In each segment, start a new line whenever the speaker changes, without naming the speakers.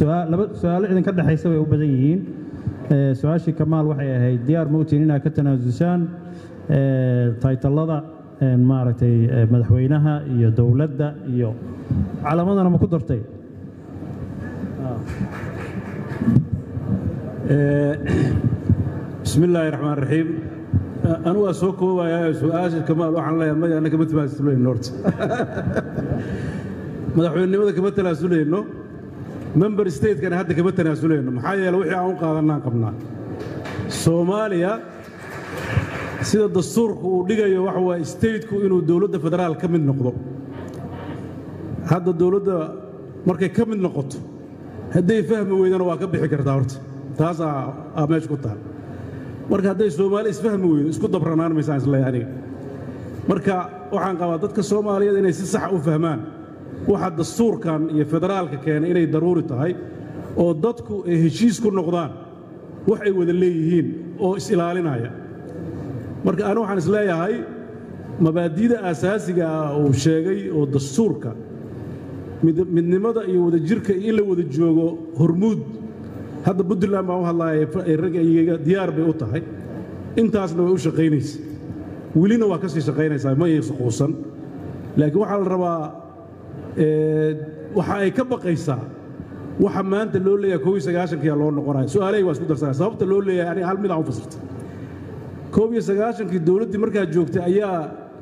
su'aal- laba su-aalo idinka dhexaysa way u badan yihiin Eh, su-aashii kamaal waxay ahayd diyaar mowtin inaad ka tanaasusaan eh, taytallada eh, maaragtay eh, madaxweynaha iyo dowladda iyo calamadana ma ku dartay
bismi illaahi raxmaan raxiim anu waa soo koobayaa su-aasha kamaal waxaan leeyahay maya anna kama tanaasuleyno horta madaxweynenimada kama tanaasuleyno member statekana hadda kama tanaasuleyno maxaa yeele wixii aan u qaadannaan qabnaa soomaaliya sida dastuurku uu dhigayo waxa waaye stateku inuu dowladda federaal ka mid noqdo hadda dowladda markay ka mid noqoto hadday fahmi weydana waa ka bixi kartaa horta taasaa aa meesha ku taal marka hadday soomaali isfahmi weydo isku dabranaan maysaan isleeyahay aniga marka waxaan qabaa dadka soomaaliyeed inay si sax u fahmaan waxa dastuurkan iyo federaalka keena inay daruuri tahay oo dadku ay heshiis ku noqdaan wax ay wada leeyihiin oo is-ilaalinaya marka anu waxaan isleeyahay mabaadi'da aasaasiga ah uu sheegay oo dastuurka mid- midnimada iyo wadajirka iyo in la wada joogo hormuud hadda puntland baan u hadlaaya ee ragga iyaga diyaar bay u tahay intaasna way u shaqaynaysa welina waa ka sii shaqaynaysaa ma aysan quusan laakiin waxaa la rabaa ee, waxa ay ka baqaysaa waxa maanta loo leeyahay koob iyo sagaashankiyaa loo noqonaya su-aalahayga waa isku darsanaya sababta loo leeyahay aniga hal mid aan u fasirta koob iyo sagaashankii dowladdii markaa joogtay ayaa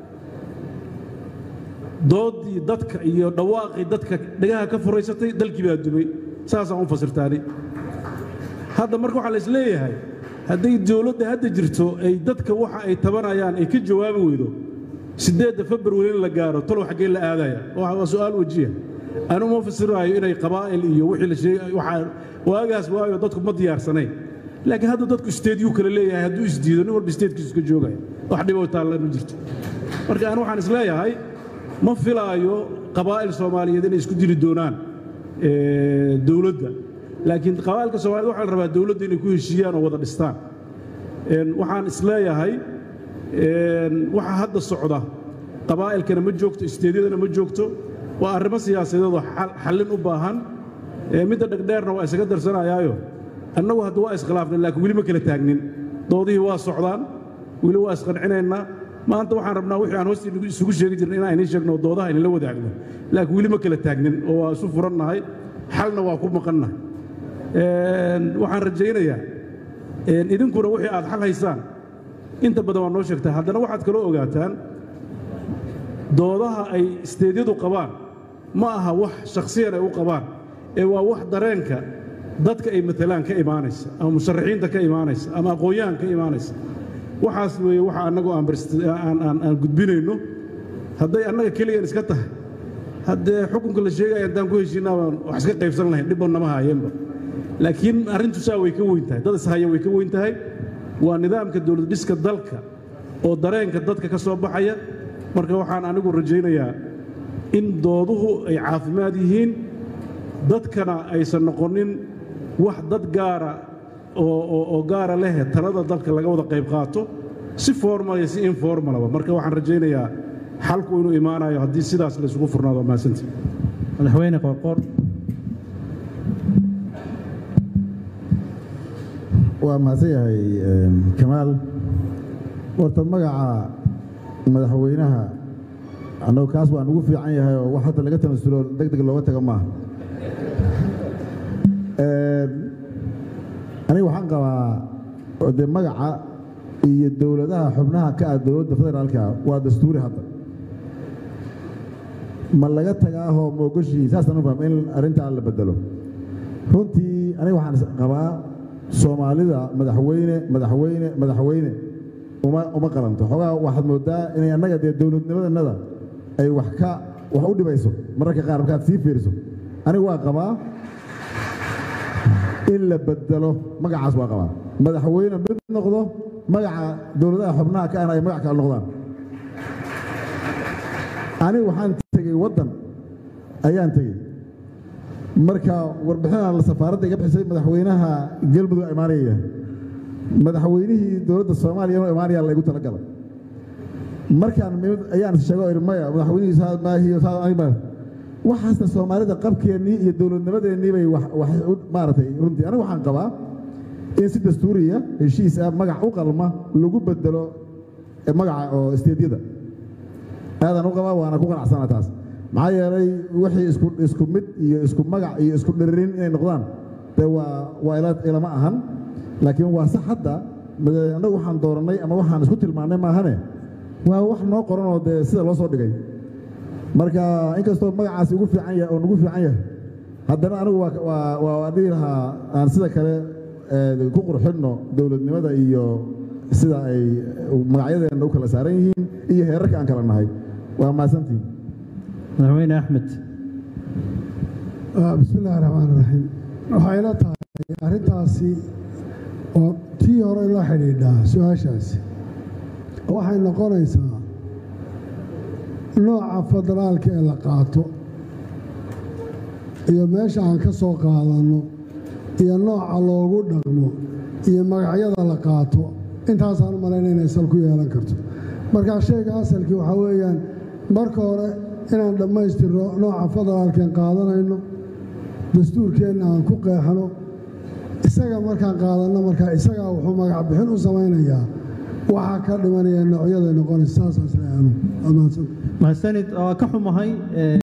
doodii dadka iyo dhawaaqii dadka dhagaha ka furaysatay dalkii baa dumay saasaan u fasirtaani hadda marka waxaa la is leeyahay hadday dowladda hadda jirto ay dadka waxa ay tabanayaan ay ka jawaabi weydo siddeedda februari in la gaaro talow xaggee la aadaya waa waa su'aal wajiya anu ma fasiraayo inay qabaa'il iyo wixii la sheegay waxaa waagaas waayo dadku ma diyaarsanayn laakiin hadda dadku isteedyuu kale leeyahay hadduu isdiido nin walba isteedkiisu iska joogaya wax dhiboo taalla ma jirto marka anu waxaan is leeyahay ma filaayo qabaa'il soomaaliyeed inay isku dili doonaan ee, dowladda laakiin qabaa'ilka soomaaliyed waxaa la rabaa dowladda inay ku heshiiyaan oo wada dhistaan Een, waxaan isleeyahay een, waxa hadda socda qabaa'ilkana ma joogto isteedyadana ma joogto waa arrimo siyaasadeed oo xal- xallin u baahan Ee, midda dhegdheerna waa isaga darsanayaayo annagu hadda waa iskhilaafnay laakiin weli ma kala taagnin doodihii waa socdaan weli waa isqancinaynaa maanta waxaan rabnaa wixii aan hoosta inagu isugu sheegi jirnay inaan idiin sheegno oo doodaha inala wadaagno laakiin weli ma kala taagnin oo waa isu furannahay xalna waa ku maqannahay Een, waxaan rajaynayaa een, idinkuna wixii aad xal haysaan inta badan waa noo sheegtaa haddana waxaad kaloo ogaataan doodaha ay isteedyadu qabaan ma aha wax shakhsiyan ay u qabaan ee waa wax dareenka dadka ay matalaan ka imaanaysa ama musharaxiinta ka imaanaysa ama aqoon-yahan ka imaanaysa waxaas weeye waxa annagu aan barst- aan- aan aan gudbinayno hadday annaga keliyan iska tahay haddee xukunka la sheegaya haddaan ku heshiinaa baan wax iska qaybsan lahayn dhibba nama haayeenba laakiin arrintu saa way ka weyn tahay dad ishaya way ka weyn tahay waa nidaamka dowlad dhiska dalka oo dareenka dadka ka soo baxaya marka waxaan anigu rajaynayaa in dooduhu ay caafimaad yihiin dadkana aysan noqonin wax dad gaara oo oo- oo gaara leh talada dalka laga wada qayb qaato si formal iyo si informalaba marka waxaan rajaynayaa xalku inuu imaanayo haddii sidaas la isugu furnaado mahadsantii
madaxweyne qoorqoor
waa mahadsan yahay em, kamaal horta magaca madaxweynaha annagu kaas waan ugu fiican yahay oo wax hadda laga tanasulo deg deg looga tago maaha Em, aniga waxaan qabaa oo dee magaca iyo dowladaha xubnaha ka ah dowladda federaalka waa dastuuri hadda ma laga tagaahoo moogoshii saasaan u fahma in arrintaa la bedelo runtii aniga waxaan is- qabaa soomaalida madaxweyne madaxweyne madaxweyne uma uma qalanto xoogaa waxaad moodaa inay annaga dee dowladnimadannada ay wax ka wax u dhibayso mararka qaar markaad sii fiiriso aniga waa qabaa in la bedelo magacaas waa qabaa madaxweyne mid noqdo magaca dowladaha xubnaha ka ahna ay magac kale noqdaan aniga waxaan tegey waddan ayaan tegey marka warbixinaan la safaaradda iga bixisay madaxweynaha galmudug imaanaya madaxweynihii dowladda soomaaliya inuu imaanaya laygu talagalay markaan mimid ayaan sheego ihi maya madaxweynihii saa maahiyo saa aniga ma- waxaasna soomaalida qabkeennii iyo dowladnimadeennii bay wax wax u maaragtay runtii anigu waxaan qabaa in si dastuuriya heshiis ah magac u qalma lagu bedelo eh, magaca oo isteedyada aadaan u qabaa waana ku qanacsana taas maxaa yeelay wixii isku isku mid iyo isku magac iyo isku dhiririn inay noqdaan dee waa waa ila ilama ahan laakiin waa sax hadda made- annagu waxaan doorannay ama waxaan isku tilmaannay maahane waa wax noo qoran oo dee sida loo soo dhigay marka inkastoo magacaasi ugu fiican yahay oo nagu fiican yahay haddana anigu waa waa waa waa dhihi lahaa aan sida kale ee, ku qurxinno dowladnimada iyo sida ay magacyadeenna u kala saaran yihiin iyo heerarka aan kala nahay waa mahadsantihin
madaxweyne axmed
Ah, bismi illaahi raxmaan raxiim waxay ila tahay arrintaasi oo tii hore la xidhiidhaa su-aashaasi waxay noqonaysaa nooca federaalka ee la qaato iyo meesha aan ka soo qaadanno iyo nooca loogu dhaqmo iyo magacyada la qaato intaasaan u malayna inay sal ku yeelan karto marka shayga asalkii waxaa weeyaan marka hore inaan dhammaystirno nooca federaalkeen qaadanayno dastuurkeenna aan ku qeexno isaga markaan qaadanno markaa isagaa wuxuu magac bixin u samaynayaa waxaa ka dhimanaya noocyaday noqonaysa saasaas le aanu amaadsan
mahadsanid waa ka xumahay ee,